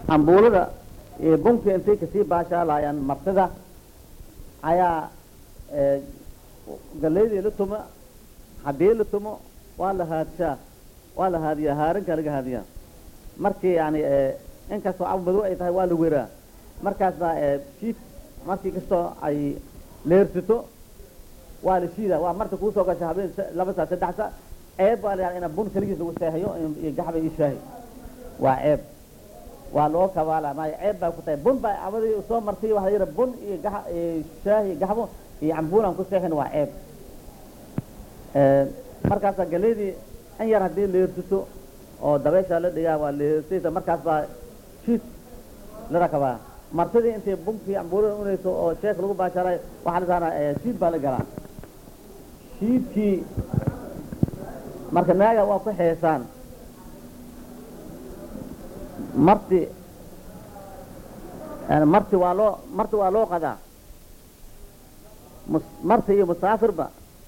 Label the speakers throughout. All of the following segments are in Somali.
Speaker 1: cambuulada iyo bunka intay kasii baashaalayaan martida ayaa galeydii la tumo haddii la tumo waa la haadshaa waa la haadiyaa haarinkaa laga haadiyaa markii yani inkastoo cab madow ay tahay waa la weraa markaasna shiid markii kastoo ay leersito waa la shiida waa marka kuusoo gasha habeen laba saa saddex saa ceeb baa la ina bun keligiis lagu seexiyo iyo gaxba iyo shaahi waa ceeb waa loo kabaala maayo ceeb baa ku tahay bun baa cabadii soo martay waxaa yidhi bun iyo gax iyo shaahi gaxbo iyo cambuulaan ku seexin waa ceeb markaasaa galeydii in yar haddii leersito oo dabeeshaa la dhigaa waa leersaysa markaas baa shiid la rakabaa martidii intay bunkii cambuulada unayso oo sheek lagu baashaaray waxaa la saanaa shiid baa la galaa shiidkii marka naaga waa ku xeesaan marti marti waa loo marti waa loo qadaa mus marti iyo musaafirba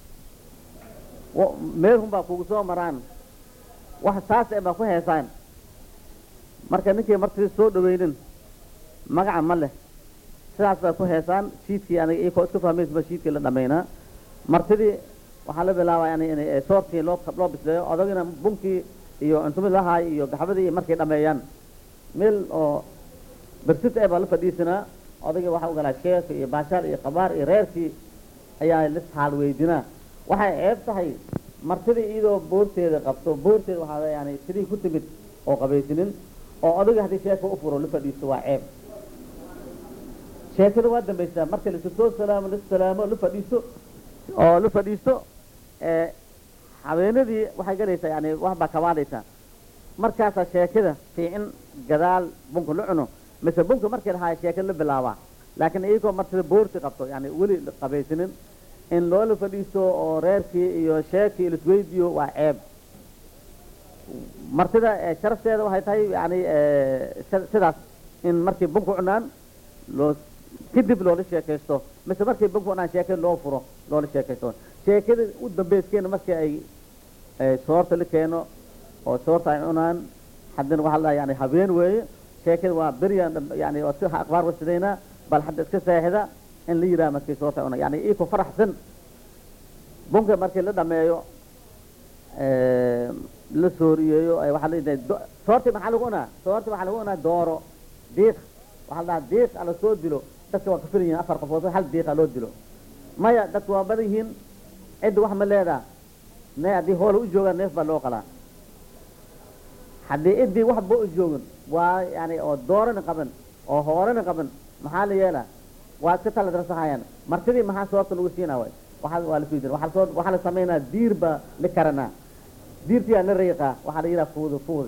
Speaker 1: meel hun baa kugu soo maraan wax saas e baa ku heesaan marka ninkii martidii soo dhaweynin magaca ma leh sidaas bay ku heesaan shiidkii aniga iyakoo iska fahmaysba shiidkii la dhamaynaa martidii waxaa la bilaabaa yani in soortii loo loo bisleeyo odagina bunkii iyo cuntumid lahaay iyo gaxbadii markay dhameeyaan meel oo bersit ee baa la fadhiisanaa odagii waxaa u galaa sheek iyo baashaal iyo qabaar iyo reerkii ayaa lis xaal weydinaa waxay ceeb tahay martidii iyadoo boorteeda qabto boorteeda waxaa yani sidii ku timid oo qabaysinin oo odagii haddii sheeka u furo la fadhiisto waa ceeb sheekada waa dambaysaa marka lasu soo salaamo la salaamo la fadhiisto oo la fadhiisto habeenadii waxay galaysaa yani wax baa kabaadaysaa markaasaa sheekada fiicin gadaal bunka la cuno mise bunka markii lahaa sheekada la bilaabaa laakiin iyagoo martida boorti qabto yani weli qabaysinin in loola fadhiisto oo reerkii iyo sheekii lasweydiyo waa ceeb martida sharafteeda waxay tahay yani sidaas in markay bunka cunaan loo kadib loola sheekaysto mise markay bunka cunaan sheekada loo furo loola sheekaysto sheekada u dambeyskeena markii ay soorta la keeno oo soorta ay cunaan haddana waxaa la yani habeen weeye sheekada waa beryan yani waa si akhbaar wasidaynaa bal hadda iska seexda in la yidhaha markii soorta ay cunaan yani iyako faraxsan bunka markii la dhameeyo la sooriyeeyo waxaa la yidhaha soorti maxaa lagu cunaa soorti waxaa lagu cunaa dooro diiq waxaa la dhahaa diiq ala soo dilo dadka waa ka filan yihin afar qofood hal diiqa loo dilo maya dadka waa badan yihiin cidda wax ma leedaa ne haddii hoola u joogaan neef baa loo qalaa haddii ciddii waxba u joogin waa yani oo doorana qaban oo hoorana qaban maxaa la yeelaa waa iska taladrasahayaan martidii maxaa soorta lagu siinaa way waxaa waa la suudin waxaa soo waxaa la samaynaa diir baa la karanaa diirtiyaa la riiqaa waxaa la yidhaha fuudi fuudi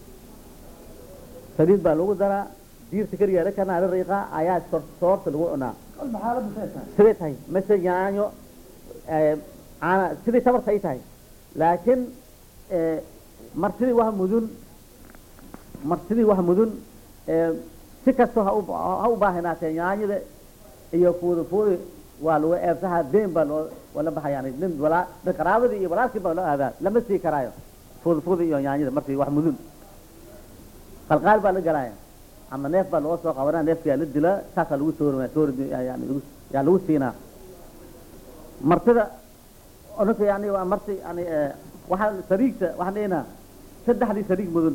Speaker 1: saliid baa lagu daraa diirta keliyaa la karanaa la riiqaa ayaa soorta lagu cunaa siday tahay mise yaanyo caana sidii tabarta ay tahay laakiin martidii wax mudun martidii wax mudun si kastoo ha ha u baahinaatee yaanyada iyo fuudi fuudi waa lagu eebsahaa deen baa loo wala baxa yani nin walaa nin qaraabadii iyo walaalkii baa loo aadaa lama sii karaayo fuudi fuudi iyo yaanyada martii wax mudun qalqaal baa la galaaya ama neef baa loo soo qabanaa neefkiyaa la dilaa saasaa lagu soorima soori yani lagu yaa lagu siinaa martida ninka yani waa marti yani waxaa sariigta waxaan dhihinaa saddexdii sariig mudun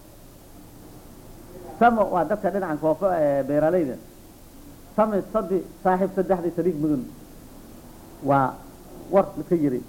Speaker 1: samo waa dadka dhinacan koofo beeralayda sami sadi saaxiib saddexdii sariig mudun waa war ka yiri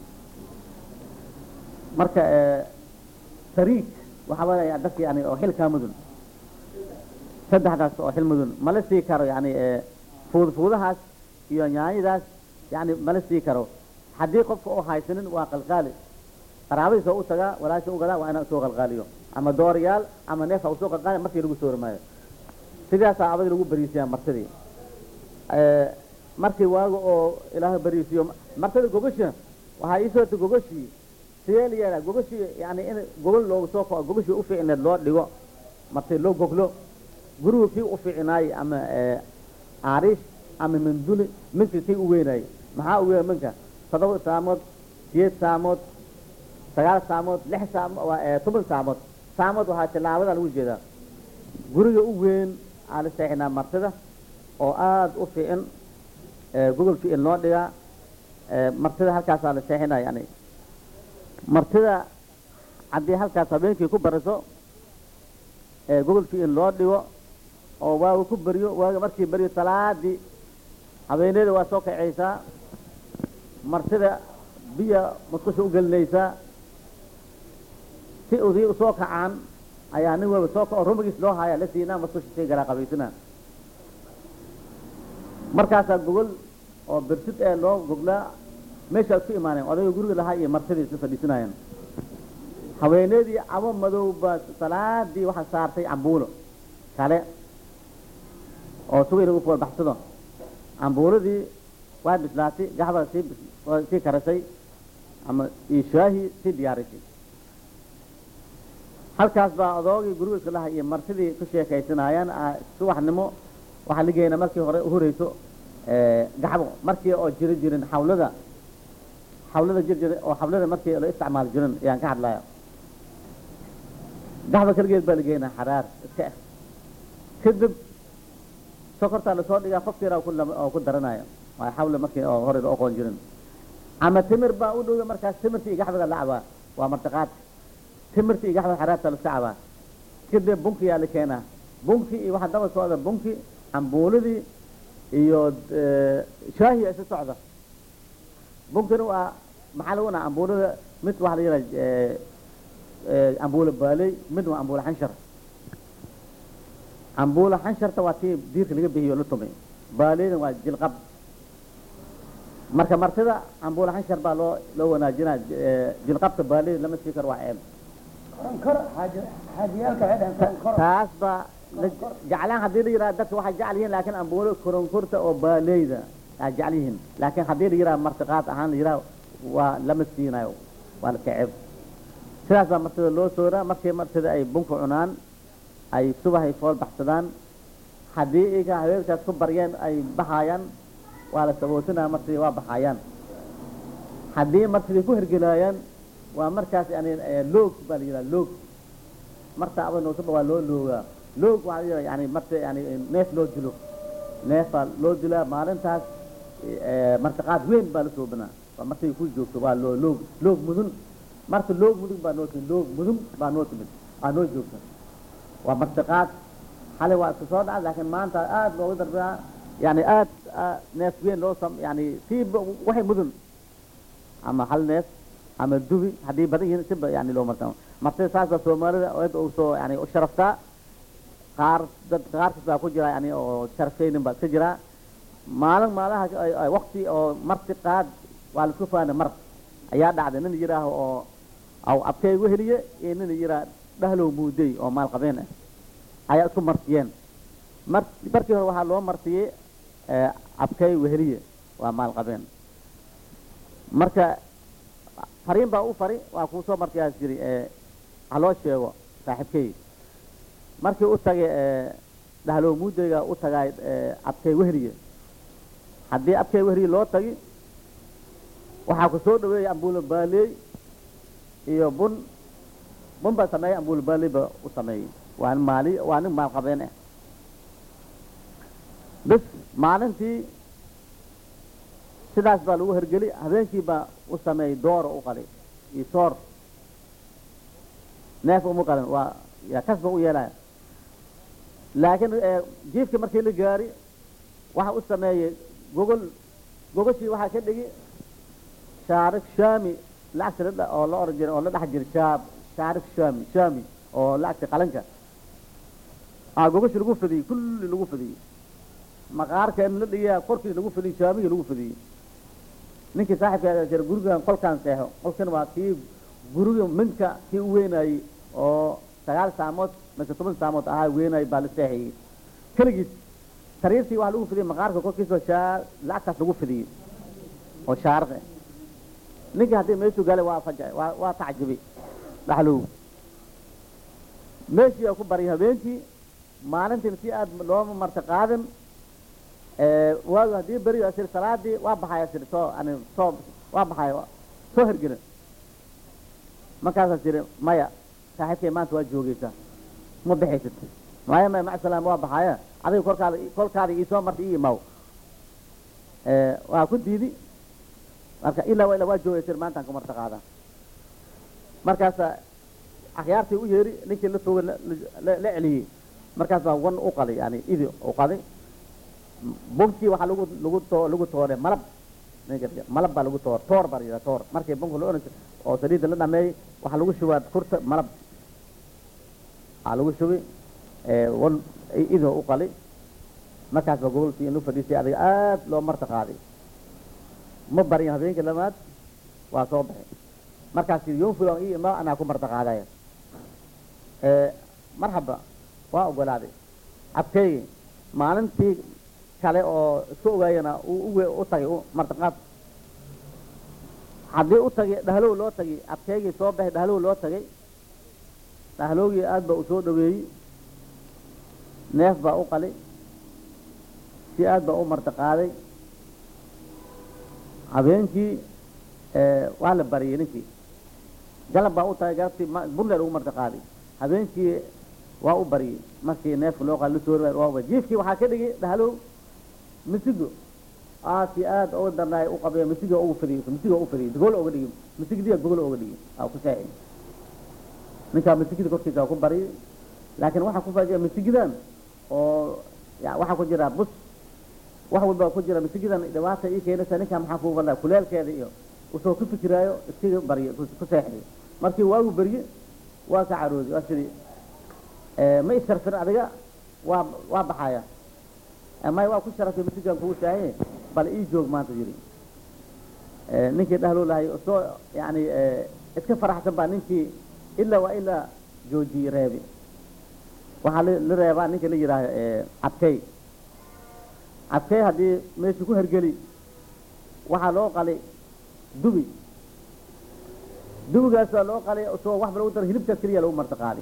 Speaker 1: marka sariig waxaa waaya dadka yani oo xilkaa mudun saddexdaas oo xil mudun mala sii karo yani fuud fuudahaas iyo yaanyadaas yani mala sii karo haddii qofka u haysanin waa qalqaali qaraabadiisa u tagaa walaasha u gadaa waa inaa soo qalqaaliyo ama dooriyaal ama neef ha usoo qalqaali markii lagu soori maayo sidaasaa abadi lagu bariisiyaa martidii markii waaga oo ilaahay bariisiyo martida gogasha waxaa ii soota gogashii sidee la yeelaa gogashii yani in gogol loogu soo kao gogashii u fiicneed loo dhigo marti loo goglo guriga kii u fiicnaayey ama aariish ama minduli minkii kii u weynaayey maxaa u weyn minka todoba saamood sideed saamood sagaal saamood lix saamo toban saamood saamood waxaa tilaabada lagu jeedaa guriga u weyn aan la seexinaa martida oo aada u fiican gogol fiican loo dhigaa martida halkaasaa la seexinaa yani martida haddii halkaas habeenkii ku bariso gogol fiican loo dhigo oo waaga ku beryo waaga markii beryo salaadii habeeneeda waa soo kacaysaa martida biya musqusha u gelinaysaa si udii usoo kacaan ayaa nin waba soo kaco rumigiis loo haayaa la siinaa musqusha sii galaa qabaysanaa markaasaa gogol oo birsid ee loo goglaa meeshaad ku imaaneen odayga guriga lahaa iyo martidii isla fadhiisanayeen haweeneedii cabo madow baa salaadii waxaa saartay cambuulo kale oo sugay lagu foolbaxsado cambuuladii waa bislaatay gaxbaa sii sii karisay ama iyo shaahi sii diyaarisay halkaas baa odoogii guriga iska laha iyo martidii ku sheekaysanaayaan subaxnimo waxaa la geynaa markii hore uhoreyso gaxbo markii oo jiri jirin xawlada xawlada jir jira oo xawlada markii la isticmaali jirin ayaan ka hadlaya gaxba keligeed baa la geynaa xaraar iska ah kadib sokortaa lasoo dhigaa qof yar oo ku daranaya waa xawle markii oo hore la oqoon jirin ama timir baa u dhowya markaas timirta iyo gaxbada la cabaa waa martiqaad timirta iyo gaxbada xaraarta laska cabaa kadib bunkiyaa la keenaa bunki iyo waxaa daba socda bunki cambuuladii iyo shaahiya isa socda bunkina waa maxaa lagu naa cambuulada mid waxaa la yidhaha cambuula baaley mid waa cambuula xanshar cambuula xansharta waa tii diirka laga bixiyo la tumay baaleyna waa jilqab marka martida cambuula xanshar baa loo loo wanaajinaa jilqabka baaleyda lama sii karo waa ceeb taas baa jeclaan haddii la yidhaha dadka waxay jecel yihiin laakiin ambuulo koronkorta oo baaleyda aa jecel yihiin laakiin haddii la yidhaha martiqaad ahaan la yidhaha waa lama siinayo waa la kaceb sidaas baa martida loo sooraa markii martida ay bunka cunaan ay subaxay fool baxsadaan haddii iga haweenkaas ku baryeen ay baxaayaan waa la sabootinaa martidii waa baxaayaan haddii martidii ku hergelaayaan waa markaas yani loog baa la yidhaha loog marta aba noosaba waa loo loogaa loog waxaa la yidhaha yani marta yani neef loo dilo neef baa loo dilaa maalintaas martiqaad weyn baa la soobinaa waa martay ku joogto waa loo loog loog mudun marta loog mudun baa noo timid loog mudun baa noo timid aa noo joogta waa martiqaad xalay waa isku soo dhaca laakiin maanta aad loogu darbaa yani aad neef weyn loo sam yani sii waxay mudun ama hal neef ama dubi haddii badan yihiin siba yani loo marta martida saas baa soomaalida aad u soo yani u sharaftaa qaar dad qaarkiis baa ku jira yani oo sharafaynin baa iska jiraa maalin maalaha wakti oo marti qaad waa laisku faana mar ayaa dhacday nin yidhaaho oo aw abkay weheliye iyo nin yiraa dhahlow muudey oo maal qabeen ah ayaa isku martiyeen mar markii hore waxaa loo martiyey abkay weheliye waa maal qabeen marka fariin baa u fari waa kuu soo martiyaas jiri ha loo sheego saaxiibkay markii u tagay dhahlow muudeyga u tagay abkay weheliye haddii abkay weheliye loo tagi waxaa ku soo dhaweeyay ambuulo baaleey iyo bun bun baa sameeyey ambuulo baaleey ba u sameeyey waa nin maali waa nin maal qabeen ah bis maalintii sidaas baa lagu hergeli habeenkii baa u sameeyey dooro u qali iyo soor neef uma qalin waa ya kas ba u yeelaya laakiin jiifkii markii la gaari waxa u sameeyey gogol gogoshii waxaa ka dhigi shaarik shami lacagta oo la oran jiray oo la dhex jiray shaab shaarik shami shami oo lacagta qalanka a gogoshi lagu fidiyey kulli lagu fidiyey maqaarka in la dhigaa korkii lagu fidiyey shaamigii lagu fidiyey ninkii saaxibka jira gurigan kolkaan seexo kolkan waa kii guriga minka kii u weynayey oo sagaal saamood mise toban saamood ahaa weynayay baa la seexiyey keligiis sariirtii waxaa lagu fidiyey maqaarka korkiisoo shaa lacagtaas lagu fidiyey oo shaariq ah ninkii haddii meeshuu galay waa faja waa waa tacjibi dhaxlow meeshii aa ku baryay habeenkii maalintiina si aad looma marta qaadin waagu haddii beri asir salaadii waa baxaya sir soo ani soo waa baxaya soo hergela markaasaa tiri maya saaxiibkay maanta waa joogeysaa ma bixaysad maya maya macsalaam waa baxaya adiga kolkaada kolkaada iisoo marta ii imaw waa ku diidi marka ilaa waa ilaa waa joogay tir maantaan ku marta qaada markaasa akhyaartii u yeeri ninkii la foga la celiyey markaas baa wan u qaday yani idi u qaday bunkii waxaa lagu lagu too lagu toore malab malab baa lagu toor toor baa la yidhaha toor markii bunka la oran oo saliidda la dhameeyey waxaa lagu shubaa kurta malab aa lagu shubay wan idoo u qalay markaas baa gobolkii inuu fadhiisay adiga aad loo marta qaaday ma barin habeenkii lamaad waa soo baxay markaas yoom fulan ii imaa anaa ku marta qaadaya marhaba waa ogolaaday abkeygi maalintii kale oo isku ogaayana uu u tagay martaqaad haddii u tagay dhahlow loo tagay abkeygii soo baxay dhahlow loo tagay dhahlowgii aad baa u soo dhaweeyey neef baa u qalay si aad baa u marta qaaday habeenkii waa la bariyey ninkii galab baa u tagay galabtii burleer ugu marta qaaday habeenkii waa u bariyey markii neefka loo qaali lasoo jiifkii waxaa ka dhigay dhahlow misigo aasi aad uga darnaay u qabay misiga ugu fadhiyo misiga ugu fadhiyo gogol uga dhigi misigdiya gogol uga dhigi aa ku saaci ninkaa misigida korkiisa ku bariyay laakiin waxaa ku faajiya misigidan oo waxaa ku jira bus wax walba ku jira misigidan dhibaata ii keenaysa ninkaa maxaa kuu balaa kuleelkeeda iyo usoo ku fikiraayo iskaga baryo ku seexday markii waagu berye waa ka carooday waa sidii ma isharfin adiga waa waa baxaya may waa ku sharaftay masigan kugu shaahiye bal ii joog maanta yiri ninkii dhahloo lahay soo yani iska faraxsan baa ninkii ilaa waa ilaa joojiyey reebi waxaa la reebaa ninka la yidhaaho cabkey cabkey haddii meeshu ku hergeli waxaa loo qalay dubi dubigaasaa loo qalay soo waxba lagu daro hilibkaas keliya lagu marta qaaday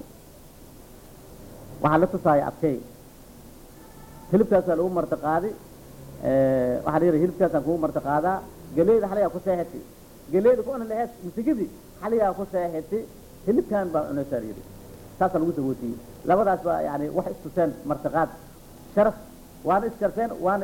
Speaker 1: waxaa la tusaaya cabkey hilibkaasaa lagu marta qaaday waxaa la yidhi hilibkaasaan kugu marta qaadaa geleyda xaligaa ku seexatay geleyda ku cuni laheed misigidii xaligaa ku seexatay hilibkan baa cunaysaa la yidhi saasaa lagu sagootiyey labadaas baa yani wax istuseen martaqaad sharaf waana issharfeen waana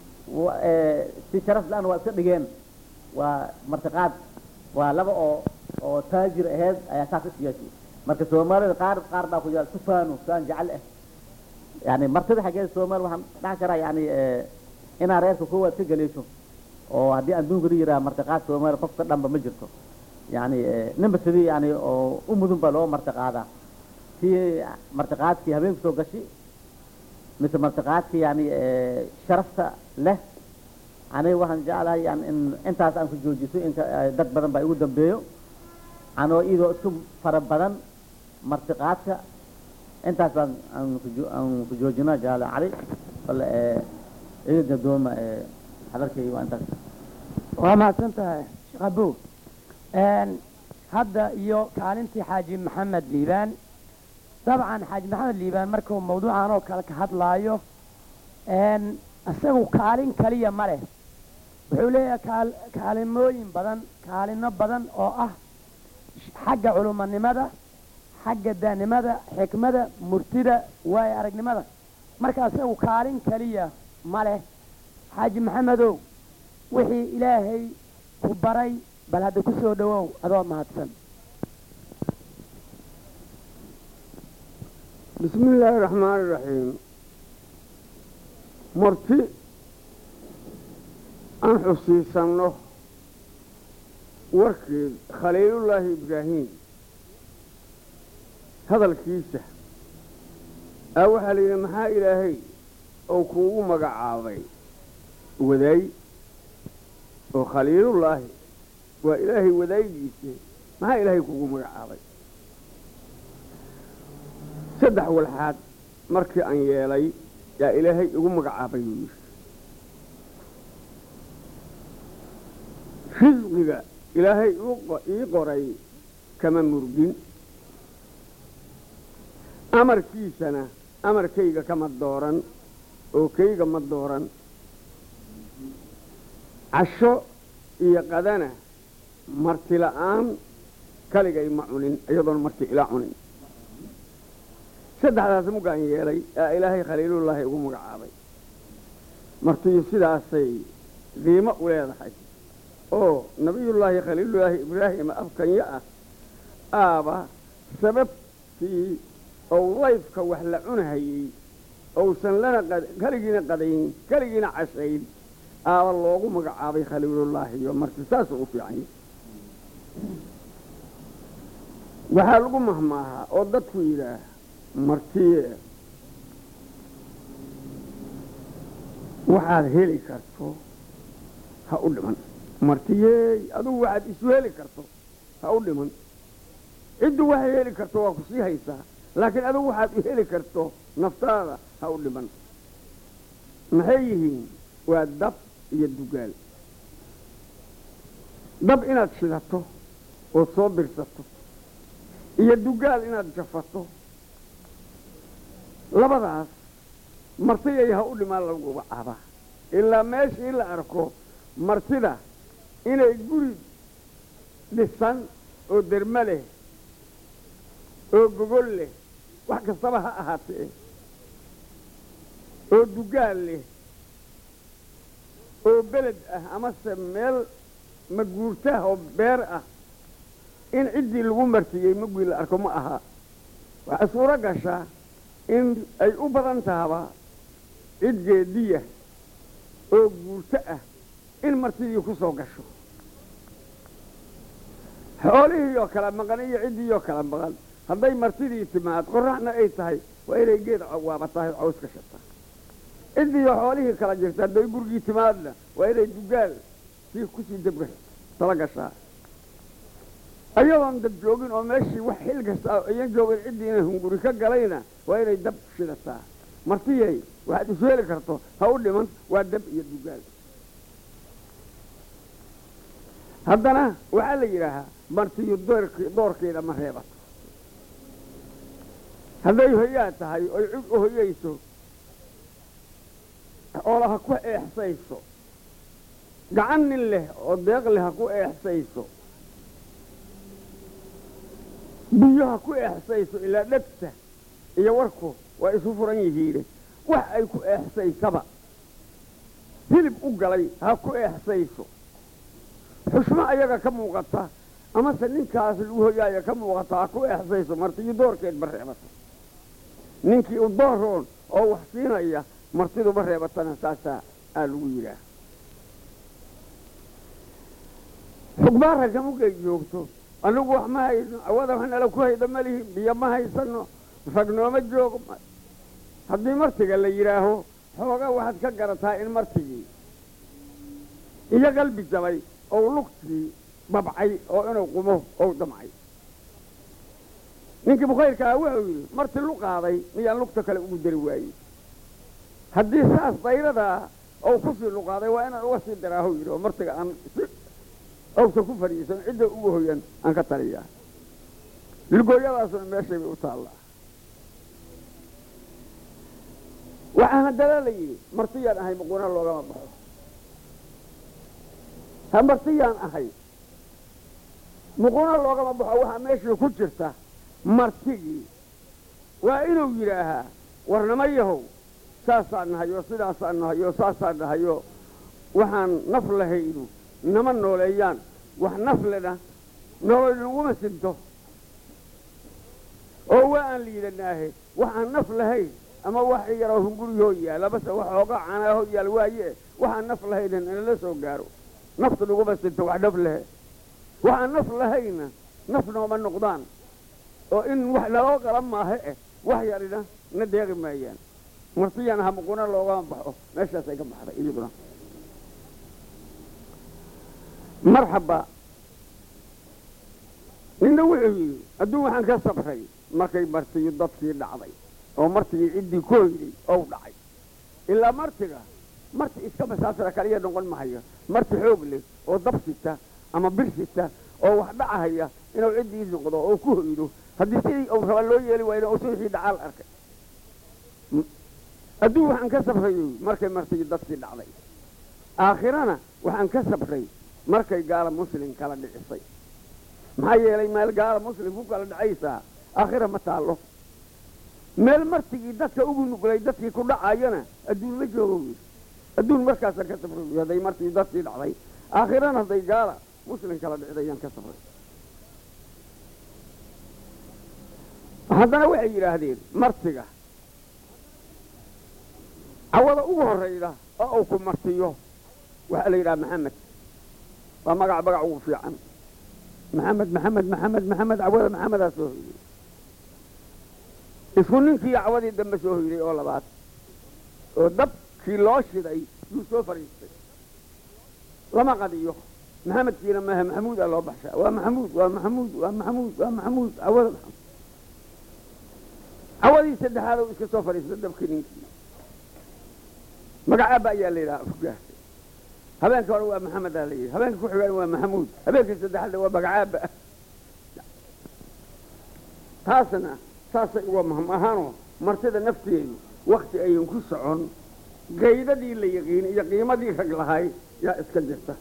Speaker 1: si sharaf la-aan waa iska dhigeen waa martaqaad waa laba oo oo taajir aheed ayaa saas is yeeshay marka soomaalida qaar qaar baa ku jira tufaano saan jecel ah yani martida xaggeeda soomaali waxaan dhaxan karaa yani inaa reerka koowaad ka galeesho oo haddii adduunka la yidhaha martaqaad soomaali qofka dhanba ma jirto yani ninba sidii yani oo u mudun baa loo martaqaadaa kii martaqaadkii habeenku soo gashi mise martaqaadkii yani sharafta leh aniga waxaan jeclahay yani in intaas aan ku joojiso inka dad badan baa igu dambeeyo anoo iyadoo isku fara badan martiqaadka intaas baan aan ku joojinaa jaale cali bal iga gadooma hadalkayga waa intaas
Speaker 2: waa mahadsan tahay sheekh abu hadda iyo kaalintii xaaji maxamed liibaan dabcan xaaji maxamed liibaan markuu mawduucan oo kale ka hadlaayo isagu kaalin kaliya ma leh wuxuu leeyahay kaal kaalimooyin badan kaalino badan oo ah xagga culumanimada xagga daanimada xikmada murtida waayo aragnimada marka isagu kaalin kaliya ma leh xaaji maxamedow wixii ilaahay ku baray bal hadda ku soo dhawow adoo mahadsan
Speaker 3: بسم الله الرحمن الرحيم مرتي أن حسيسنه وركي خليل الله إبراهيم هذا الكيسة أو حليل محا إلهي أو كوو مقعاضي وذي وخليل الله وإلهي وذي جيسي محا إلهي كوو مقعاضي saddex walxaad markii aan yeelay yaa ilaahay igu magacaabay buu yidhi risqiga ilaahay ii qoray kama murgin amarkiisana amarkayga kama dooran oo kayga ma dooran casho iyo qadana marti la'aan kaligay ma cunin iyadoon marti ila cunin saddexdaas muggaan yeelay aa ilaahay khaliilullaahi ugu magacaabay martiyu sidaasay qiimo u leedahay oo nabiyullaahi khaliilullaahi ibraahima afkanya ah aaba sababtii ou layfka wax la cunahayey ousan lana keligiina qadayn keligiina cashayn aaba loogu magacaabay khaliilullaahi iyo marti saasuu u fiican yahay waxaa lagu mahmaahaa oo dadku yidhaah martiye waxaad heli karto ha u dhiman martiyeey adugu waxaad isu heli karto ha u dhiman ciddu waxay heli karto waa ku sii haysaa laakiin adugu waxaad u heli karto naftaada ha u dhiman maxay yihiin waa dab iyo dugaal dab inaad shidato ood soo dirsato iyo dugaal inaad jafato labadaas martiyay ha u dhimaan lagu magacaabaa ilaa meeshii la arko martida inay guri dhisan oo derme leh oo gogol leh wax kastaba ha ahaatee oo dugaal leh oo beled ah amase meel maguurtaah oo beer ah in ciddii lagu martiyey magii la arko ma aha waxaa suuro gashaa in ay u badan tahaba cid geediya oo guurto ah in martidii ku soo gasho xoolihii oo kala maqan iyo ciddii oo kala maqan hadday martidii timaad qoraxna ay tahay waa inay geed waaba tahay caws ka shataa ciddiiyo xoolihii kala jirta hadday gurigii timaadna waa inay dugaal sii kusii dabga tala gashaa ayadoon dab joogin oo meeshii wax xil kasta iyan joogin ciddiina hunguri ka galayna waa inay dab shidataa martiyey waxaad isu heli karto ha u dhiman waa dab iyo dugaal haddana waxaa la yidhaahaa martiyu doorkeeda ma reebato hadday hoyaa tahay oy cid u hoyayso oola ha ku eexsayso gacan nin leh oo deeq leh ha ku eexsayso biyo ha ku eexsayso ilaa dhegta iyo warku waa isu furan yihiine wax ay ku eexsaysaba hilib u galay ha ku eexsayso xushmo ayaga ka muuqata amase ninkaas lagu hoyaaya ka muuqata ha ku eexsayso martiyu doorkeed ma reebato ninkii u dooroon oo wax siinaya martidu ma reebatana saasaa aa lagu yidhaah xugbaa ragga mugay joogto anigu wax ma hayno awada wax nala ku hayda ma lihin biyo ma haysano rag nooma joogo haddii martiga la yidhaaho xoogaa waxaad ka garataa in martigii iyo qalbi jabay ou lugtii babcay oo inuu qumo ou damcay ninkii bukhayrkaa wuxuu yidhi marti lu qaaday miyaan lugta kale ugu dari waayey haddii saas dayradaa ou kusii luqaaday waa inaan uga sii daraahu yidhi oo martiga aan si owsa ku fadhiisan cidda ugu hoyan aan ka taliyaa lugooyadaasuna meeshay bay u taallaa waxaan haddana la yidhi martiyaan ahay muquna loogama baxo ha martiyaan ahay muquna loogama baxo waxaa meeshii ku jirta martigii waa inuu yidhaahaa warnama yahow saasaan nahayo sidaasaan nahayo saasaan nahayo waxaan naf lahaynu nama nooleeyaan wax naflena nolol naguma sinto oo waa aan liidanaahe waxaan naf lahayn ama wax yaroo hunguriyoo yaal amase wax oogaa canaahoo yaal waaye waxaan naf lahayna nala soo gaaro naftu naguma sinto wax naf lehe waxaan naf lahayna naf nooma noqdaan oo in wax naloo qalan maahe eh wax yarina na deeqi maayaan martiyaan ha muquna loogama baxo meeshaasay ka baxday iyaduna marxaba ninna wuxuu yidhi adduun waxaan ka sabray markay martiyu dadkii dhacday oo martigii ciddii ku hoyday ou dhacay ilaa martiga marti iska masaasira kaliya noqon mahayo marti xoog leh oo dab sita ama bir sita oo wax dhacahaya inuu ciddii noqdo oo ku hoydo haddii sidii uu raba loo yeeli waayna oo suuxii dhacaal arkay adduun waxaan ka sabray markay martigii dadkii dhacday aakhirana waxaan ka sabray markay gaala muslim kala dhicisay maxaa yeelay meel gaala muslim ku kala dhacaysaa aakhira ma taallo meel martigii dadka ugu nuglay dadkii ku dhacayana adduun ma joogo wy adduun markaasaan ka safray wy hadday martii dadkii dhacday aakhirana hadday gaala muslim kala dhicdayaan ka safray haddana waxay yidhaahdeen martiga cawada ugu horrayda oo uu ku martiyo waxaa la yidhaha maxamed waa magac magac ugu fiican maxamed maxamed maxamed maxamed cawada maxamedaa soo hoyday isku ninkii cawadii dambe soo hoyday oo labaad oo dabkii loo shiday yuu soo fadhiistay lama qadiyo maxamedkiina maaha maxamuudaa loo baxshaa waa maxamuud waa maxamuud waa maxamuud waa maxamuud cawada maxamuud cawadii saddexaad uu iska soo fadhiistay dabkii ninkii magacaaba ayaa la yidhaha afgaartay habeenka hore waa maxamedaa la yidhi habeenka ku xigaan waa maxamuud habeenkii saddexaadna waa magacaaba taasna saasay uga maham ahaanoo martida nafteedu wakti ayan ku socon gaydadii la yaqiin iyo qiimadii rag lahay yaa iska jirta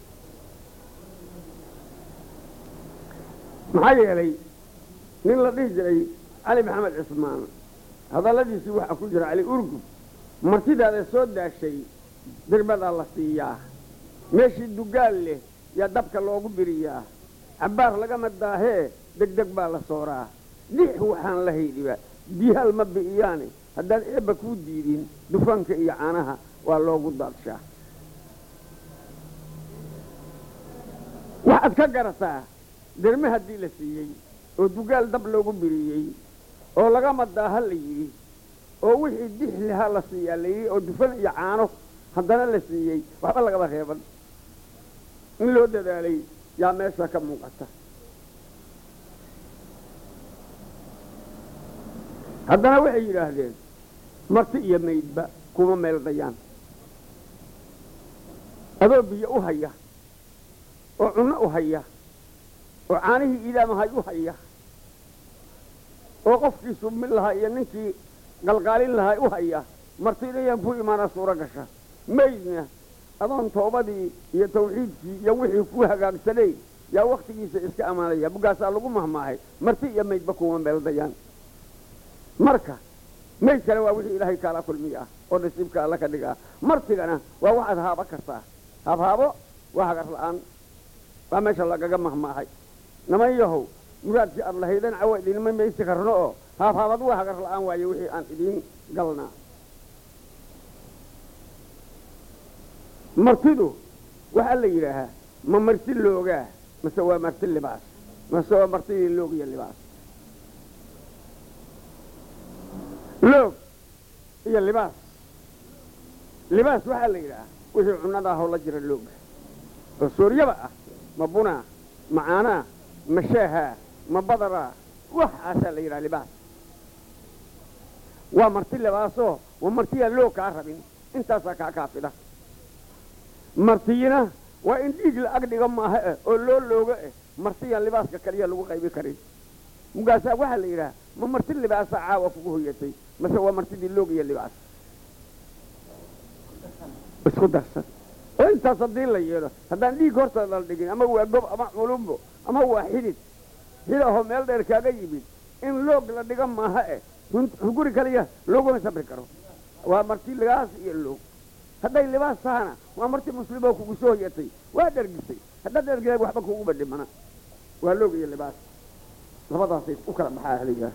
Speaker 3: maxaa yeelay nin la dhihi jiray cali maxamed cismaan hadalladiisii waxaa ku jira cali urgub martidaada soo daashay dirbadaa la siiyaa meeshii dugaal leh yaa dabka loogu biriyaa cabbaar lagama daahee degdeg baa la sooraa dix waxaan la haydhiba biyaal ma bi'iyaane haddaan eebba kuu diidin dufanka iyo caanaha waa loogu daadshaa waxaad ka garataa derme haddii la siiyey oo dugaal dab loogu biriyey oo lagama daaha la yidhi oo wixii dix lahaa la siiyaa la yidhi oo dufan iyo caano haddana la siiyey waxba lagaba reeban in loo dadaalay yaa meesha ka muuqata haddana waxay yidhaahdeen marti iyo maydba kuma meel dayaan adoo biyo u haya oo cunno u haya oo caanihii idaamahay u haya oo qofkii submin lahaa iyo ninkii qalqaalin lahaa u haya marti inayaan ku imaana suuro gasha maydna adoon toobadii iyo tawxiidkii iyo wixii ku hagaagsanay yaa wakhtigiisa iska ammaanaya buggaasaa lagu mahmaahay marti iyo maydba kuma meel dayaan marka mayd kale waa wixii ilaahay kaala kulmiy ah oo nasiibka alla ka dhig ah martigana waa waxaad haaba kartaa haabhaabo waa hagar la'aan waa meesha lagaga mahmaahay naman yahow muraadkii aad lahaydan cawa idinma maysi karno oo haabhaabad waa hagar la'aan waaye wixii aan idiin galnaa martidu waxaa la yidhaahaa ma marti loogaa mase waa marti libaas mase waa martidii loog iyo libaas loog iyo libaas libaas waxaa la yidhahaa wixii cunnada ahoo la jira looga oo sooryaba ah ma bunaa ma caanaa ma shaahaa ma badaraa waxaasaa la yidhaha libaas waa marti libaasoo waa martiyaan loog kaa rabin intaasaa kaa kaafida martiyina waa in dhiig la ag dhiga maaha eh oo loo looga eh martiyaan libaaska kaliya lagu qaybi karin mugaasaa waxaa la yidhaha ma marti libaasa caawa kugu hoyatay mase waa martidii loog iyo libaas isku darsan oo intaas haddii la yeelo haddaan dhiig horta la dhigin ama waa gob ama culumbo ama waa xidid xidahoo meel dheer kaaga yimid in loog la dhiga maaha eh hunguri kaliya looguma sabri karo waa marti libaas iyo loog hadday libaas tahana waa marti muslimoo kugu soo hoyatay waa dhergisay haddaad dhergida waxba kuguba dhimana waa loog iyo libaas labadaasay u kala baxaa ahligaas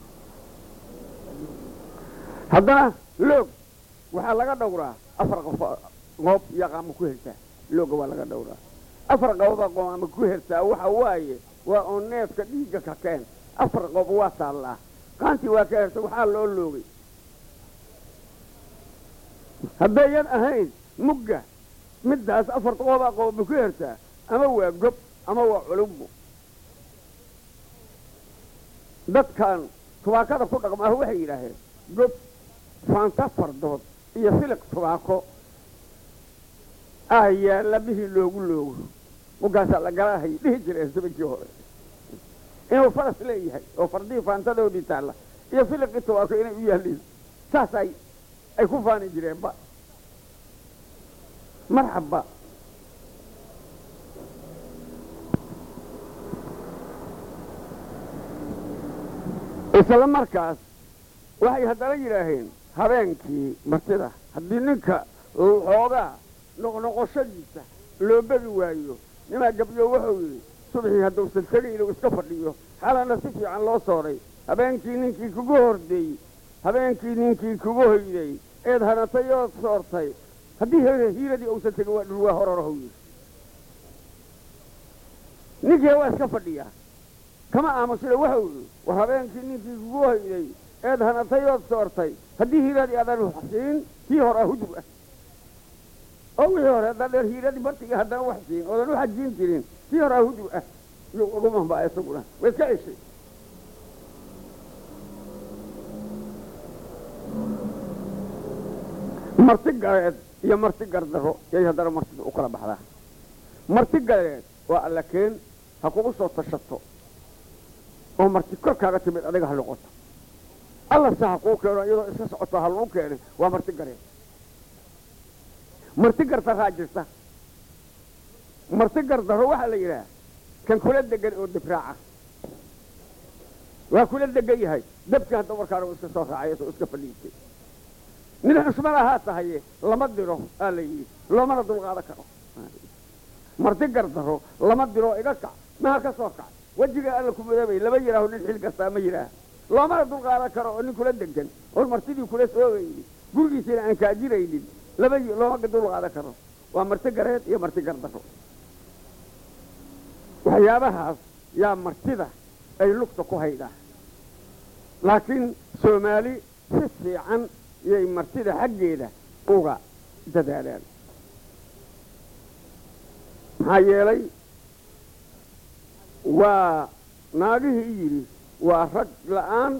Speaker 3: haddana loog waxaa laga dhowraa afar qof qoob iyo qaama ku hertaa looga waa laga dhowraa afar qooba qooma ku hertaa waxa waaye waa oo neefka dhiigga ka keen afar qoob waa taallaa qaantii waa ka herta waxaa loo loogay haddayan ahayn mugga middaas afar qoobaa qooba ku hertaa ama waa gob ama waa culumbo dadkan tubaakada ku dhaqmaahu waxay yidhaaheen gob faanta fardood iyo filiq tubaako ah yaalla bihii loogu loogo muggaasaa la galaahay dhihi jireen sabankii hore inuu faras leeyahay oo fardihii faantadoodii taalla iyo filiqii tubaako inay u yaalliin saas ay ay ku faani jireenba marxabba isla markaas waxay haddana yidhaaheen habeenkii martida haddii ninka xoogaa noqnoqoshadiisa loo begi waayo nimaa gabyo wuxuu yidhi subxii hadduusan tegin inuu iska fadhiyo xalana si fiican loo sooray habeenkii ninkii kugu hordeeyey habeenkii ninkii kugu hoyday eed hanatay ood soortay haddii hiiradii uusan tegin waa dhurwaa horarahow yidhi ninkii waa iska fadhiyaa kama aamusina wuxuu yidhi war habeenkii ninkii kugu hoyday eed hanatay ood soortay haddii hiiradii aadan waxsiin tii horaa hudub ah oo wixii hore haddaan dheer hiiradii bartiga haddana wax siin oodan u xajiin jirin tii horaa hudub ah yuu ugu mambaa isaguna way iska ceshay marti galeed iyo marti gardaro yay haddana martida u kala baxdaa marti galeed waa alla keen ha kugu soo tashato oo marti korkaaga timid adiga ha noqoto alla se ha kuu keeno iyadoo iska socoto ha lagu keenay waa marti galeed marti gardaraa jirta marti gardaro waxaa la yidhaha kan kula degan oo dibraaca waa kula degan yahay dabkii hadda markaana uu iska soo raacay oo iska fadhiistay nin xusmad ahaa tahaye lama diro aa la yidhi loomana dulqaadan karo marti gardaro lama diro iga kac maha ka soo kac wejiga alla ku madaabay lama yidhaaho nin xil gastaa ma yidhaah loomana dulqaadan karo oo nin kula degan oon martidii kula soogaynin gurigiisina aan kaajiraynin lama looma dulqaadan karo waa marti gareed iyo marti gardaro waxyaabahaas yaa martida ay lugta ku haydhaa laakiin soomaali si fiican yay martida xaggeeda uga dadaalaan maxaa yeelay waa naagihii yidhi waa rag la'aan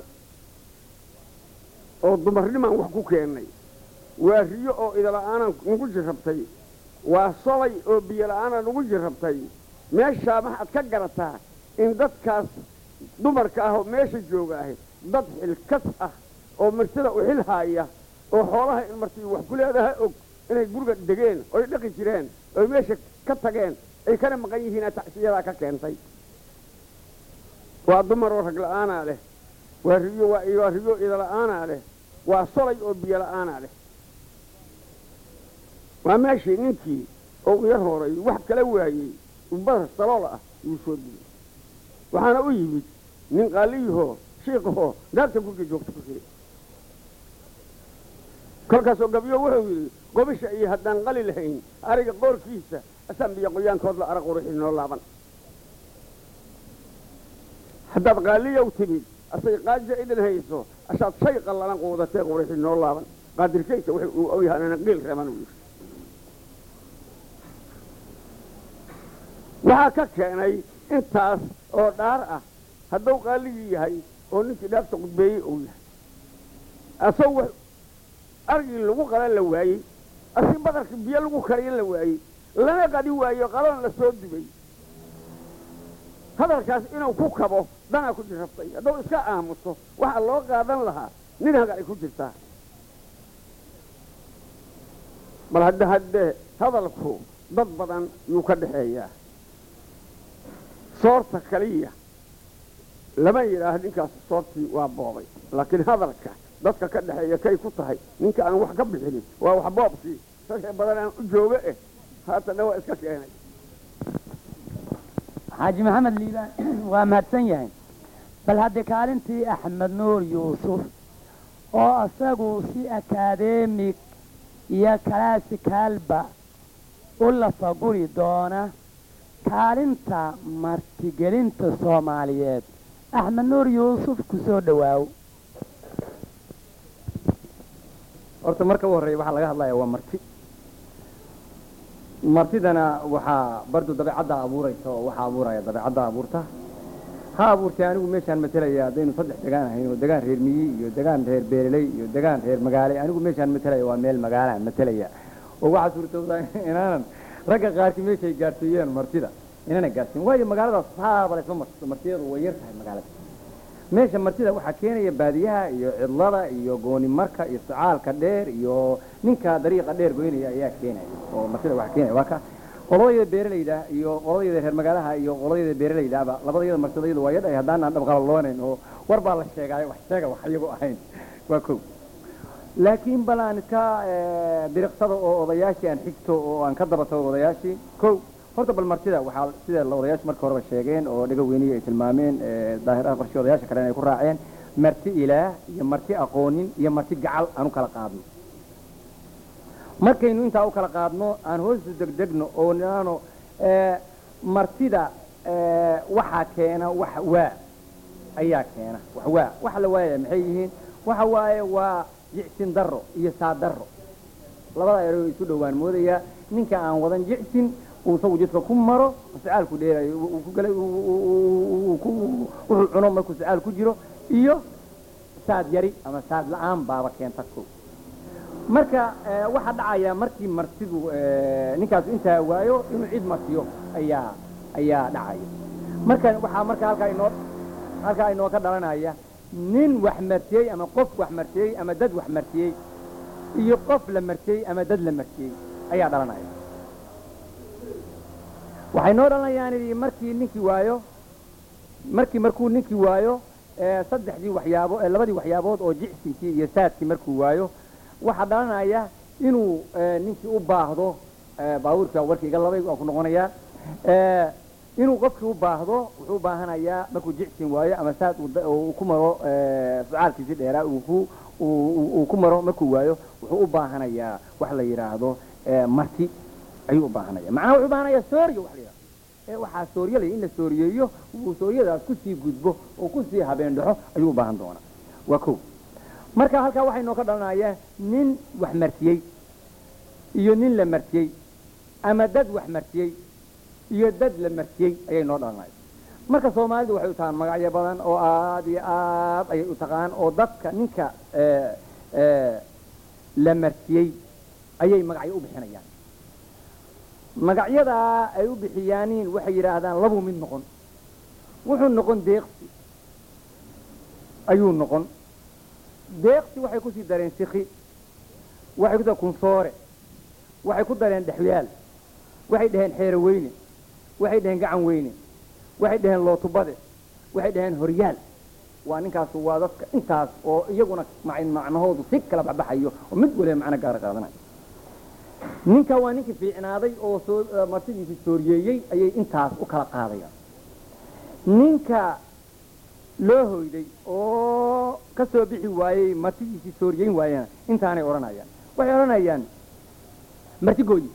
Speaker 3: oo dumarnimaan wax ku keennay waa riyo oo idala'aanaan nagu jirrabtay waa solay oo biyo la'aanaan nagu jirrabtay meeshaa maxaad ka garataa in dadkaas dumarka ah oo meesha jooga ahi dad xilkas ah oo martida u xil haaya oo xoolaha in martii wax ku leedahay og inay guriga degeen oy dhaqi jireen oy meesha ka tageen ay kana maqan yihiinaa tacsiyadaa ka keentay waa dumar oo rag la'aanaa leh waa riyo waa riyo idala'aanaa leh waa solay oo biyo la'aanaa leh waa meeshii ninkii oo u yar horay wax kala waayey badar salool ah yuu soo dilay waxaana u yimid nin qaaliyahoo shiiqahoo naagta guriga joogta ku jiray kolkaasoo gabyo wuxuu yidhi gobisha iyo haddaan qali lahayn ariga qoorkiisa asaan biyo qoyaankood la arag quruxi noo laaban haddaad qaaliyow timid asay qaaja idin hayso ashaad shay qallalan quudatee quruxi noo laaban qaadirkaysa wuxuu uu ogyahanana qiil reeban uu yidhi waxaa ka keenay intaas oo dhaar ah hadduu qaaligii yahay oo ninkii dhaafta qudbeeyey uu yahay asagoo argii lagu qalan la waayey asi badarkii biyo lagu kariyan la waayey lana qadi waayo qalan la soo dubay hadalkaas inuu ku kabo danaa ku jirrabtay hadduu iska aamuso waxaa loo qaadan lahaa nin hagay ku jirtaa bal hadde haddee hadalku dad badan yuu ka dhaxeeyaa soorta kaliya lama yidhaaho ninkaas soortii waa boobay laakiin hadalka dadka ka dhexeeya kay ku tahay ninka aan wax ka bixinin waa wax boobkii ragee badan aan u jooga eh haatana waa iska keenay
Speaker 2: xaaji maxamed liibaan waa mahadsan yahay bal hadde kaalintii axmed nuur yuusuf oo isagu si akadeemig iyo kalaasikaalba u lafaguri doona kaalinta martigelinta soomaaliyeed axmed nuur yuusuf ku soo dhowaaw
Speaker 4: horta marka u horreeya waxaa laga hadlaya waa marti martidana waxaa bardu dabeecadda abuuraysa oo waxaa abuuraya dabeecadda abuurta ha abuurtay anigu meeshaan matalaya haddaynu saddex degaan ahayn oo degaan reer miyi iyo degaan reer beereley iyo degaan reer magaale anigu meeshaan matalaya waa meel magaalaan matalaya oo waxaa suurtooda inaanan ragga qaarkii meeshay gaarsiiyeen martida inana gaarsiin waayo magaaladaas saaba laysma marto martiyadu way yar tahay magaalada meesha martida waxaa keenaya baadiyaha iyo cidlada iyo goonimarka iyo socaalka dheer iyo ninka dariiqa dheer goynaya ayaa keenaya oo martida waxaa keenaya waa ka qoladayda beeralayda iyo qoladayda reer magaalaha iyo qoladayda beeralaydaaba labadayada martidayadu waa yadhay haddaanaan dhabqalaloonayn oo war baa la sheegaayo wax sheega wax iyagu ahayn waa kow laakiin bal aan iska eh, biriqsada oo odayaashii aan xigto oo aan ka daba tago odayaashii kow horta bal martida waxaa sida la odayaashu marka horeba sheegeen oo dhaga weynihi ay tilmaameen eh, daahiraha qorshii odayaasha kalena ay ku raaceen marti ilaah iyo marti aqoonin iyo marti gacal aan u kala qaadno markaynu intaa u kala qaadno aan hoosu degdegno oo nidhaano eh, martida eh, waxaa keena wax waa ayaa keena wax waa waxa la waayaya maxay yihiin waxa waaye waa jicsin darro iyo saa darro labada eroo isu dhowaan moodaya ninka aan wadan jicsin uu isagu jidka ku maro sacaalku dheerayo uu ku galay uu- uu- uu- uu ku- wuxuu cuno markuu sacaal ku jiro iyo saad yari ama saad la-aan baaba keenta ko marka eh, waxaa dhacaya markii martidu eh, ninkaasu intaa waayo inuu cid martiyo ayaa ayaa dhacaya marka waxaa marka halkaa inoo halkaa inoo ka dhalanaya nin wax martiyey ama qof wax martiyey ama dad wax martiyey iyo qof la martiyey ama dad la martiyey ayaa dhalanaya waxay noo dhalanayaan idhi markii ninkii waayo markii markuu ninkii waayo ee, saddexdii waxyaabo ee, labadii waxyaabood oo jicsinkii iyo saadkii markuu waayo waxaa dhalanaya inuu ee, ninkii u baahdo ee, baabuurkii baa warkii iga labay waan ku noqonayaa ee, inuu qofkii u baahdo wuxuu u baahanayaa markuu jicsin waayo ama saad uu da- uu ku maro ee, sucaalkiisii dheeraa uu ku uu- uu uu ku maro markuu waayo wuxuu u baahanayaa wax la yidhaahdo ee, marti ayuu u baahanaya macnaha wuxuu u baahanayaa sooriyo wax la yidhahdo ee waxaa sooriyalaya in la sooriyeeyo uu sooriyadaas kusii gudbo oo kusii habeen dhaxo ayuu u baahan doonaa waa kow marka halkaa waxay noo ka dhalanaya nin wax martiyey iyo nin la martiyey ama dad wax martiyey iyo dad la martiyey ayay noo dhalanaya marka soomaalidu waxay u tahaan magacyo badan oo aad iyo aad ayay u taqaan oo dadka ninka ee, ee, la martiyey ayay magacyo u bixinayaan magacyadaa ay u bixiyaaniin waxay yidhaahdaan labuu mid noqon wuxuu noqon deeqsi ayuu noqon deeqsi waxay kusii dareen siki waxay ku dareen kunsoore waxay ku dareen dhexyaal waxay dhaheen xeero weyne waxay dhaheen gacan weyne waxay dhaheen lootubade waxay dhaheen horyaal waa ninkaasu waa dadka intaas oo iyaguna mac- macnahoodu si kala baxbaxayo oo mid waliba macno gaara qaadanayo ninka waa ninkii fiicnaaday oo soo eh, martidiisii sooriyeeyey ayay intaas u kala qaadayaan ninka loo hoyday oo ka soo bixi waayey martidiisii sooriyeyn waayana intaanay odhanayaan waxay odhanayaan marti gooyi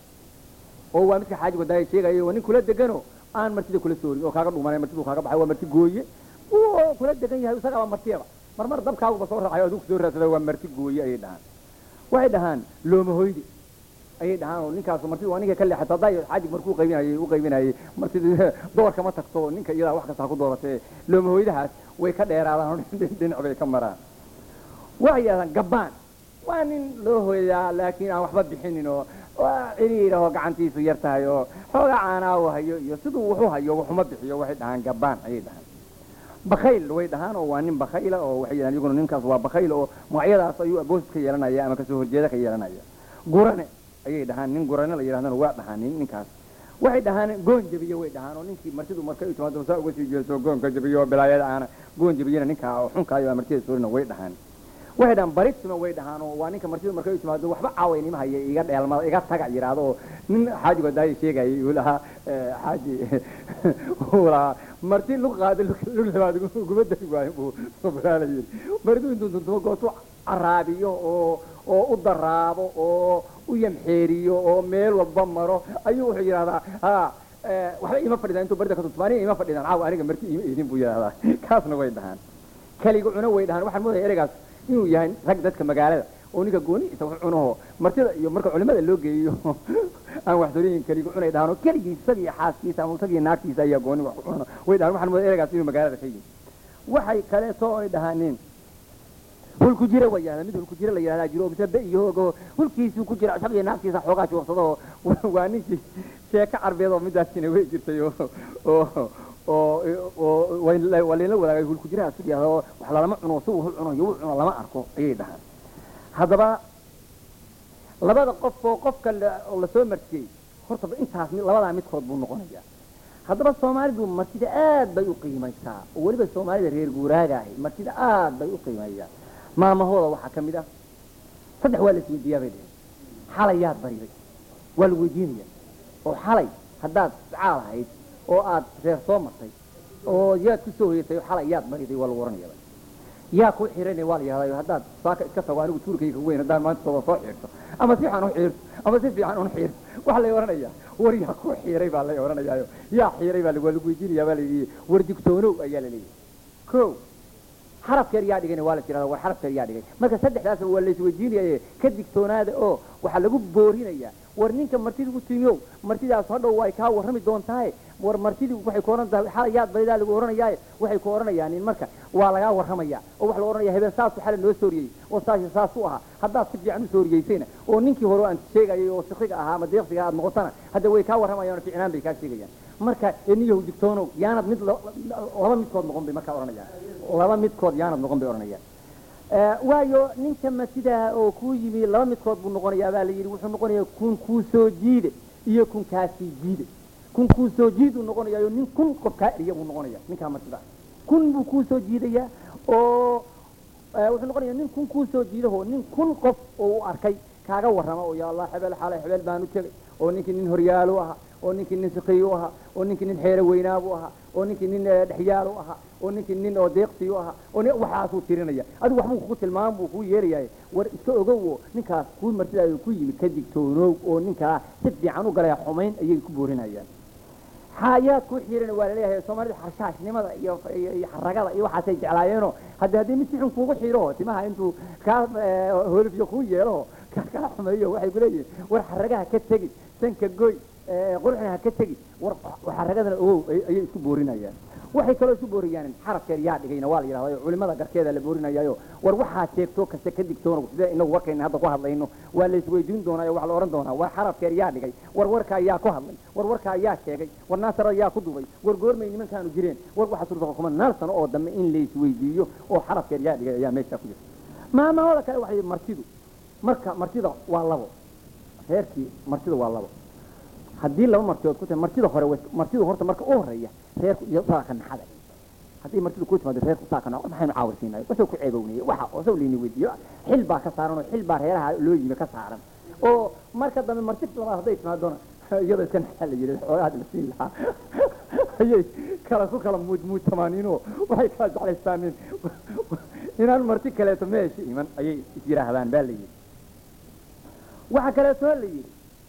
Speaker 4: oo waa midka xaaji wadaaya sheegaya waa nin kula degano aan martida kula soorin oo kaaga dhumanay martidu kaaga baxay waa marti gooye oo kula degan yahay isagaaba martiyaba marmar dabkaaguba soo raacayo adigu soo raadsada waa marti gooye ayay dhahaan waxay dhahaan looma hoyde ayay dhahaan oo ninkaasu martida waa ninka ka leexata hadday xaajig markuu qaybinayay u qaybinayay martida doorka ma tagto ninka iyadaa wax kasta ha ku dooratee looma hoydahaas way ka dheeraadaan oo dhinac bay ka maraan waxay yidhahdaan gabbaan waa nin loo hoydaa laakiin aan waxba bixinin oo waa ciriir oo gacantiisu yar tahay oo xoogaa caanaa uu hayo iyo siduu wuxuu hayo waxuma bixiyo waxay dhahaan gabbaan ayay dhahaan bakayl way dhahaan oo waa nin bakayla oo waxay yidhahaan iyaguna ninkaas waa bakayl oo magacyadaas ayuu aboos ka yeelanaya ama kasoo horjeeda ka yeelanaya gurane ayay dhahaan nin gurane la yidhahdana waa dhahaan nin ninkaas waxay dhahaan goon jabiye way dhahaan oo ninkii martidu marka ay timaado saa uga sii jeeso goonka jabiye oo bilaayada aana goon jabiyena ninkaa oo xunkaayo martida soorina way dhahaan waxay dhahaan barisma way dhahaan oo waa ninka martidu markay u timaado waxba caawaynima haya iga dheelmada iga taga yidhaahdo oo nin xaaji wadaayo sheegayay uu lahaa eh, xaaji uu lahaa marti lug qaada lug lug labaad guma dari waayo buu sobraala yidhi martidu intuu tuntumo gootu caraabiyo oo oo u daraabo oo u yamxeeriyo oo meel walba maro ayuu wuxuu yidhahdaa ha eh, waxba ima fadhidaan intuu barida ka tuntumaaniya ima fadhidaan caawa aniga marti ima eedin buu yidhahdaa kaasna way dhahaan kaliga cuno way dhahaan waxaan moodaya ereygaas inuu yahay rag dadka magaalada oo ninka goonihiisa wax cunaho martida iyo marka culimada loo geeyo aan wax soriyin keliga cunay dhahaan oo keligii isagii xaaskiisa ama isagii naagtiisa ayaa gooni wax ku cunano way dhahaan waxaan moodaya ereygaas inuu magaalada ka yimi waxay kaleeto ay dhahaaneen hulku jira way yahda mid hulku jira la yidhahdaa jiro oo mise be iyo hoogo hulkiisuu ku jira isagii naagtiisa xoogaa joogsado oo waa ninkii sheeko carbeed oo midaasina way jirtay oo oo oo oo waa layla wadaagay hulku jiraha su yahdo wax lalama cuno si uu cuno iyo uu cuno lama arko ayay dhahaan haddaba labada qof oo qofka la- oo lasoo martiyey horta intaas mid- labadaa midkood buu noqonayaa haddaba soomaalidu martida aad bay u qiimaysaa oo weliba soomaalida reer guuraaga ahi martida aad bay u qiimeeyaan maamahooda waxaa ka mid ah saddex waa la isweydiiyaa bay dheheen xalay yaad bariday waa la weydiinaya oo xalay haddaad caal ahayd oo aad reer soo martay oo yaad ku soo hoyatay oo xalay yaad bariday waa lagu oranaya yaa ku xiranay waa la yihahdaa haddaad saaka iska tago anigu tuurkayga weyn haddaan maanta soo soo xiirto ama si fiican u xiirto ama si fiican un xiirto waxaa lay oranayaa war yaa ku xiiray baa lay oranayaayo yaa xiiray baa waa lagu weydiinaya baa layidhi war digtoonow ayaa la leeyahay ko xarafkeer yaa dhigayna waa la tirahda war xarafkeer yaa dhigay marka saddexdaas waa la isweydiinayaye ka digtoonaada oo waxaa lagu boorinayaa war ninka martida u timiyow martidaas hadhow way kaa warrami doontaaye war martidii waxay ku oran tahay xalay yaad baridaa lagu oranayaaye waxay ku oranayaan in marka waa lagaa warramaya oo waxa la oranaya habeen saasu xalay noo sooriyey oo saasi saas u ahaa haddaad si fiican u sooriyeysayna oo ninkii hore aan sheegayay oo sikriga ahaa ama deeqsiga aad noqotana hadda way kaa warramayaan ficnaan bay kaa sheegayaan marka eniyahu digtoonow yaanad mid laba midkood noqon bay markaa oranayaan laba midkood yaanad noqon bay oranayaan waayo ninka matidaha oo kuu yimi laba midkood buu noqonayaa baa la yidhi wuxuu noqonayaa kun kuu soo jiide iyo kun kaasii jiide kun kuu soo jiiduu noqonayaayo nin kun qof kaa eriya buu noqonaya ninkaa matidaa kun buu kuu soo jiidayaa oo wuxuu noqonayaa nin kun kuu soo jiidaho nin kun qof oo u arkay kaaga warrama oo yaa allah hebel xalay hebel baan u tegay oo ninkii nin horyaalu ahaa oo ninkii nin sikiyu ahaa oo ninkii nin xeero weynaabu ahaa oo ninkii nin dhexyaalu ahaa oo ninkii nin oo deeqsiyu ahaa oo waxaasuu tirinaya adigu waxbuu kugu tilmaam buu kuu yeerayaay war iska ogowo ninkaas kuu martidaada ku yimid ka digtoonoow oo ninkaa si fiican u galaya xumayn ayay ku boorinayaan xaayaad ku xiirana waa laleeyahay soomaalida xarshaashnimada iyo iyo xaragada iyo waxaasay jeclaayeenoo haddi haddii mid si xun kuugu xiiro timaha intuu kaa holifyo kuu yeelo kaa xumeeyo waxay ku leeyihin war xaragaha ka tegi sanka goy quruxna ha ka tegi war xaragadana ogow ayay isku boorinayaan waxay kaloo isku booriyaan xarafkeer yaa dhigayna waa la yidhahda culimada garkeeda la boorinayaayo war waxaa sheegtoo kasta ka digtoona sida inagu warkayna hadda ku hadlayno waa la isweydiin doonaayo waxa la ohan doonaa war xarafkeer yaa dhigay war warkaa yaa ku hadlay war warkaa yaa sheegay war naasara yaa ku dubay war goormay nimankaanu jireen war waxaa suurtagal kuma naal sano oo dambe in la isweydiiyo oo xarafkeer yaa dhigay ayaa meesha ku jirta maamahooda kale waxay martidu marka martida waa labo reerkii martida waa labo haddii laba martidood ku tahay martida hore martidu horta marka u horeeya reerku iyo saaka naxada haddii martidu ku timaado reerku saaka naxada maxaynu caawirsiinay wasoo ku ceebownayay waxa wasoo liini weydiiyo xil baa ka saaran oo xil baa reeraha loo yimi ka saaran oo marka dambe marti labaad hadday timaadona iyadoo iska naxaa la yidhi xoogaha la siin lahaa ayay kala ku kala muud muujtamaaniinoo waxay kala jeclaystaaneen inaan marti kaleeto meesha iman ayay is yidhaahdaan baa la yidhi waxaa kaleeto la yidhi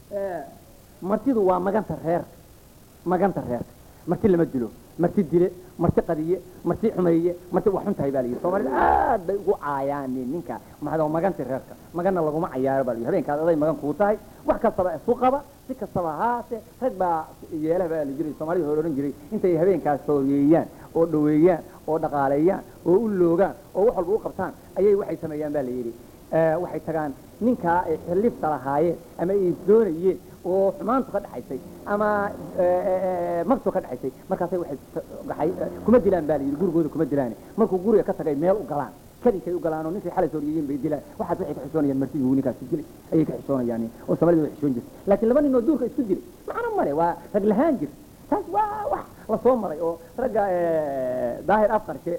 Speaker 4: martidu waa maganta reerka maganta reerka marti lama dilo marti dile marti qadiye marti xumeeye marti wax xun tahay baa layidhi soomaalida aad bay ugu caayaan ninka maxaa maganti reerka magana laguma cayaaro baa layidhi habeenkaas aday magan kuu tahay wax kastaba isu qaba si kastaba haase rag baa yeelaha baa la jiray soomaalida hore odhan jiray intay habeenkaas sooyeeyaan oo dhaweeyaan oo dhaqaaleeyaan oo u loogaan oo wax walba u qabtaan ayay waxay sameeyaan baa la yidhi waxay tagaan ninkaa ay xillifta lahaayeen ama ay isdoonayeen oo xumaantu ka dhaxaysay ama magtu ka dhaxaysay markaasay waxay kuma dilaan baa la yidhi gurigooda kuma dilaan markuu guriga ka tagay meel u galaan kadinkay u galaan oo ninkay xalay sooriyeen bay dilaan waxaas waxay ka xishoonayaan martidii uu ninkaasi dilay ayay ka xishoonayaan oo soomaalida way xishoon jirtay laakiin laba nin oo duurka isku dilay macna male waa rag lahaan jir taas waa wax la soo maray oo ragga daahir afqarshe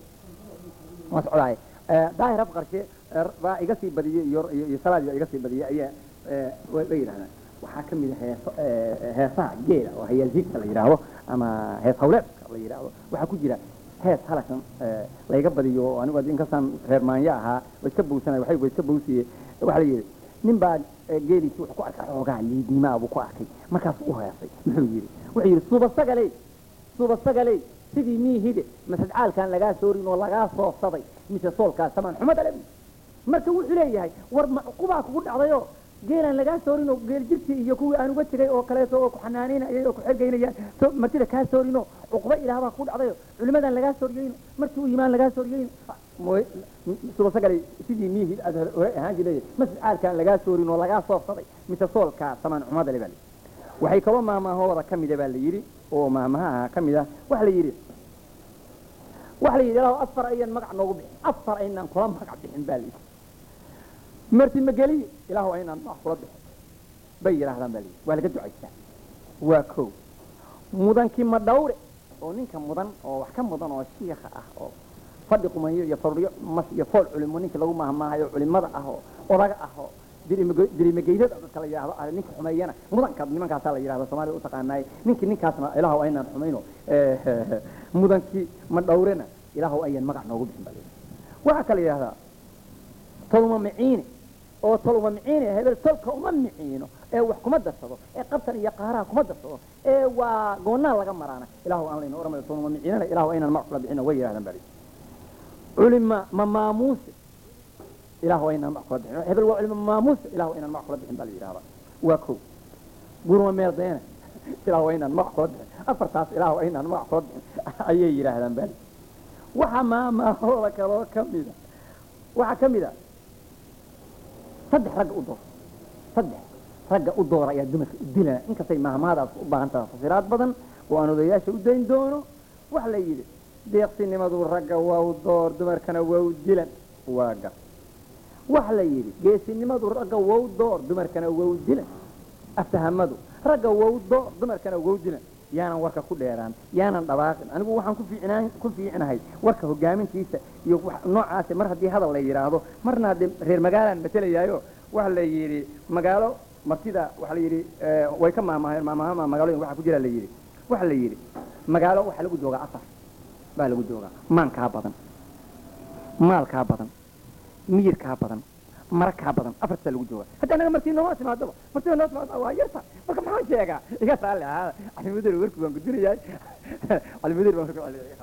Speaker 4: waa socdaay daahir afqarshe baa iga sii badiyey iyo iyo salaad iga sii badiyey ayaa way yidhahdaan waxaa ka mid a heeso heesaha geela oo hayaasiigta la yidhaahdo ama hees hawleedka la yidhaahdo waxaa ku jira hees halakan layga badiyo oo anigu inkastaan reer maanyo ahaa wa iska bowsanay waxay wa iska bowsiye waxaa la yidhi nin baa geeliisi wuxuu ku arkay xoogaa liidnimaa buu ku arkay markaas u heesay muxuu yidhi wuxuu yidhi suba sagaley suba sagaley sidii miihide masadcaalkan lagaa soorin oo lagaa soofsaday mise soolkaas samaan xuma dhale marka wuxuu leeyahay war macqubaa kugu dhacdayoo geelaan lagaa soorinoo geel jirtii iyo kuwii aan uga tegay oo kaleeto oo ku xanaanaynayay oo ku xergaynayaan martida kaa soorinoo cuquba ilaahbaa kugu dhacdayo culimadan lagaa sooriyeyno markii u yimaan lagaa sooriyeyno subasagalay sidii miihid aad hore ahaan jiray mascaalkaan lagaa soorin oo lagaa soofsaday mise soolkaa samaan xumada le baa la waxay kaloo maamahooda ka mida baa la yidhi oo maamaha ka mid ah waxa la yidhi waxa la yidhi ilaahu afar ayaan magac noogu bixin afar aynaan kula magac bixin baa la yidhi marti mageliye ilaahu aynaan magac kula bixin bay yidhaahdaan baa la yidhi waa laga ducaystaa waa kow mudankii ma dhawre oo ninka mudan oo wax ka mudan oo shiikha ah oo fadhi qumanyo iyo faruryo mas iyo fool culimo ninka lagu mahmaahayo culimada ah oo odaga ah oo dirimageydada dadka la yidhahdo ah ninka xumeeyana mudanka nimankaasaa la yidhahda soomaalida u taqaanaay ninkii ninkaasna ilaahu aynaan xumayno mudankii ma dhowrena ilaahu ayaan magac noogu bixin baa la yidhahda waxaa kala yidhahdaa tolma miciine oo tolma miciine hebel tolka uma miciino ee wax kuma darsado ee qabtan iyo qaaraha kuma darsado ee waa goonnaa laga maraana ilaahu aan layna oramayo tolma miciinana ilaahu aynaan magac kula bixino way yidhahdaan baa la yidhahda culima ma maamuuse ilaahu aynaan magac kula bixin hebel waa culima maamuuse ilaahu aynaan magac kula bixin baa la yidhahdaa waa kow gurma meel deene ilaahu aynaan magac kula bixin afartaas ilaahu aynaan magac kula bixin ayay yidhaahdaan baa la waxa maamaahooda kaloo ka mida waxaa ka mid a saddex ragga u door saddex ragga u doora ayaa dumarka u dilana inkastay maahmaadaas u baahan tahay fasiraad badan oo aan odayaasha u dayn doono waxa la yidhi deeqsinimadu ragga waa u door dumarkana waa u dilan waa gar waxa la yidhi geesinimadu ragga waa u door dumarkana waa u dilan aftahamadu ragga waa u door dumarkana waa u dilan yaanan warka ku dheeraan yaanan dhabaaqin anigu waxaan ku fiicnaan ku fiicnahay warka hogaamintiisa iyo noocaas mar haddii hadal la yidhaahdo marna haddii reer magaalaan matelayaayo waxa la yidhi magaalo martida waxa la yidhi way ka maamaheen maamahama magaalooyin waxa ku jira la yidhi waxa la yidhi magaalo waxaa lagu joogaa afar baa lagu joogaa maankaa badan maalkaa badan miyirkaa badan marakaa badan afartaa lagu joogaa hadda anaga martii nooma timaadaba martida noo timaada waa yarta marka maxaan sheegaa iga saale ahaada calimudir warki baan gudinayaa calimudir baan warki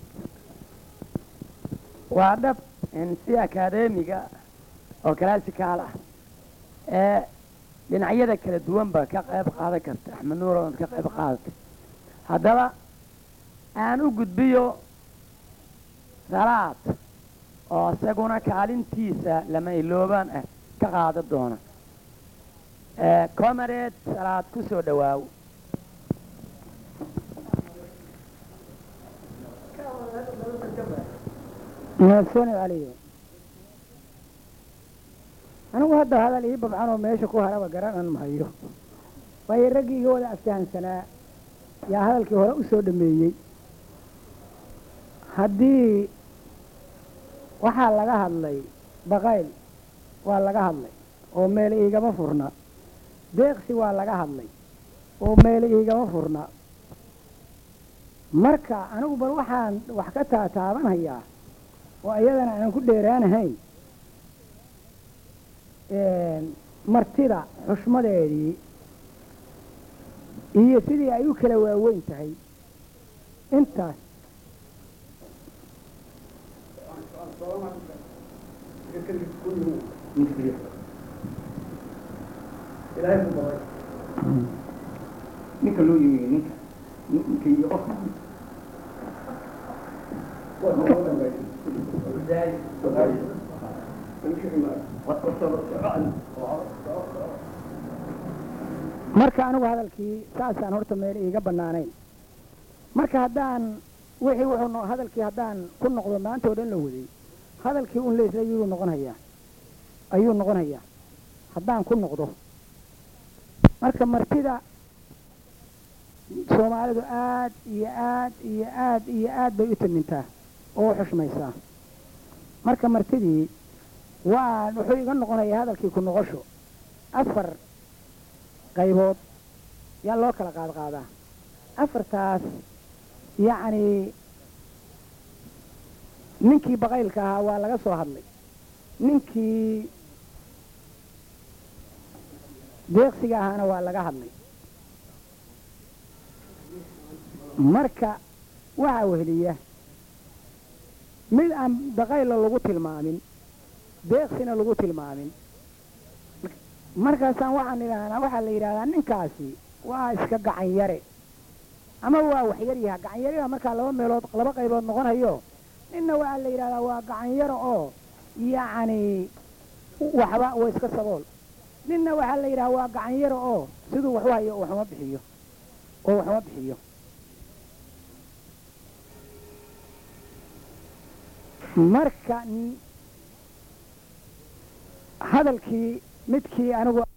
Speaker 2: waa dhab in si akadeemiga oo classical ah ee dhinacyada kala duwanba ka qayb qaadan karta axmed nuur ood ka qayb qaadatay haddaba aan u gudbiyo salaad oo isaguna kaalintiisa lama iloobaan ah ka qaadan doona comareed salaad ku soo dhawaaw
Speaker 5: mahadsanid caliyo anigu hadda hadal ii babcan oo meesha ku haraba garanan mahayo waayo raggii iga wada aftahansanaa yaa hadalkii hore u soo dhameeyey haddii waxaa laga hadlay baqayl waa laga hadlay oo meel iigama furna deeqsi waa laga hadlay oo meel iigama furna marka anigu bal waxaan wax ka taataabanhayaa oo iyadana aan ku dheeraanahayn martida xushmadeedii iyo sidii ay u kala waaweyn tahay intaas
Speaker 4: ninka loo yimi ninka ninka iyo qofka
Speaker 5: marka anigu hadalkii saasaan horta meel iiga bannaanayn marka haddaan wixii wuxuu no hadalkii haddaan ku noqdo maanta oo dhan la waday hadalkii un leysla yuu noqon hayaa ayuu noqon hayaa haddaan ku noqdo marka martida soomaalidu aad iyo aad iyo aad iyo aad bay u tamintaa oo u xushmaysaa marka martidii waa wuxuu iga noqonayaa hadalkii ku noqosho afar qaybood yaa loo kala qaad qaadaa afartaas yacni ninkii baqaylka ahaa waa laga soo hadlay ninkii deeqsiga ahaana waa laga hadlay marka waxaa weheliya mid aan baqayla lagu tilmaamin deeqsina lagu tilmaamin markaasaan waxaan idhaahnaa waxaa la yidhahdaa ninkaasi waa iska gacan yare ama waa waxyar yaha gacan yariha markaa laba meelood laba qaybood noqon hayo ninna waxaa la yidhahdaa waa gacan yaro oo yacni waxba waa iska sabool ninna waxaa la yidhahdaa waa gacan yaro oo siduu waxu hayo waxuma bixiyo oo waxuma bixiyo marka hadalkii midkii anigu